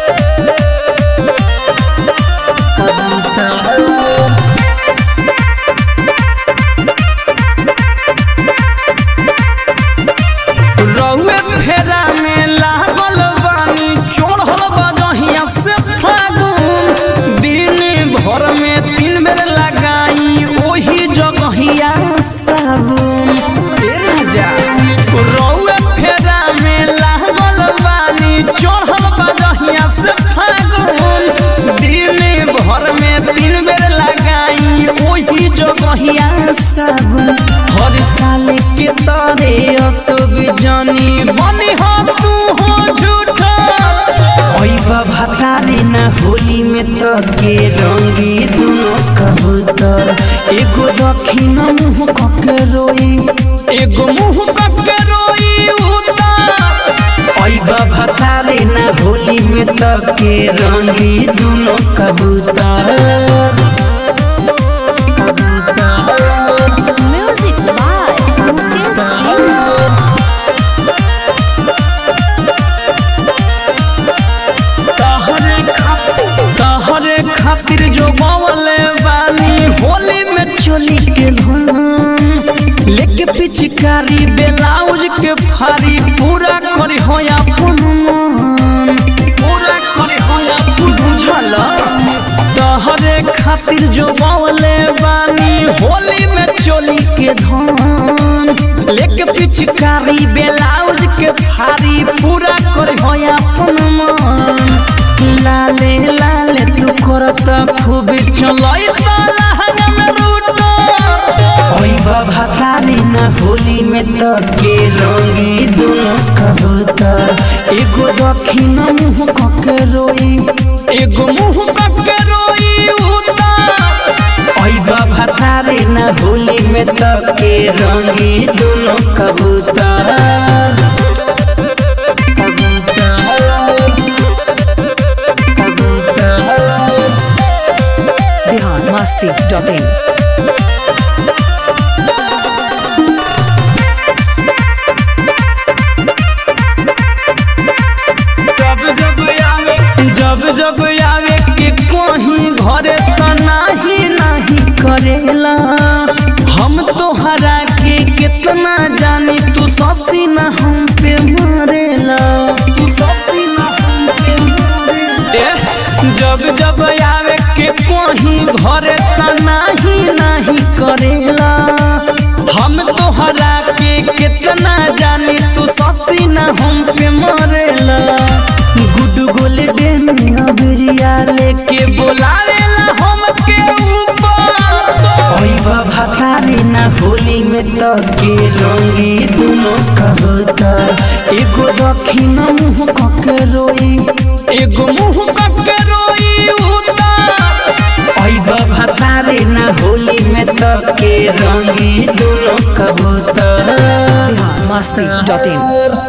रउए फेरा में लागल बानी चढ़ल बजहिया से फागुन दिन भर में तीन बेर लगाई ओही जगहिया साबुन ए राजा रउए फेरा में लागल बानी चढ़ल बजहिया से फागुन दिन भर में तीन बेर लगाई ओही जगहिया साबुन हर साल के तरे असब जानी बनी हो तू हो झूठा ओइबा भतारी ना होली में तो के रंगी दुनो कबूतर एगो दक्षिण मुंह कके रोई एगो मुंह कके रोई उतार ओइबा भतारी ना होली में तो के रंगी दुनो कबूतर Music by Mukesh Singh. तहरे खातिर तहरे खातिर जो बवले बानी होली में चोली के धुन लेके पिचकारी ब्लाउज के फारी पूरा करे होया पुन पूरा करे होया पुन बुझल तहरे खातिर जो बवले बानी होली में चोली के धुन लेके पिचकारी ब्लाउज के फारी पूरा करे होया पुन लाले लाले तू करत खूब चलई ताला में रूटो ओई बाबा तारी ना होली में तो के रंगी दोनों कबूतर एगो दक्षिण मुंह कके रोई एगो मुंह कके रोई उतार ओई बाबा तारी ना होली में तो के रंगी दोनों कबूतर biharmasti.in जब जब आवे जब जब आवे के कहीं घरे तो नाही नाही करेला हम तो हरा के कितना जानी तू ससी ना हम पे मरेला तू ससी ना हम पे मरेला जब जब आवे के कहीं घरे तो नाही नाही करेला हम तो हरा के कितना जानी तू ससी ना हम पे मरेला गुड गोल डेन अबरिया लेके बोलावेला हम के ऊपर ओई बाबा तारी ना होली में तो के रंगी दोनों कबूतर एगो दक्षिण मुंह कके रोई एगो मुंह कके रोई उतार ओई बाबा तारी ना होली में तो के रंगी दोनों कबूतर biharmasti.in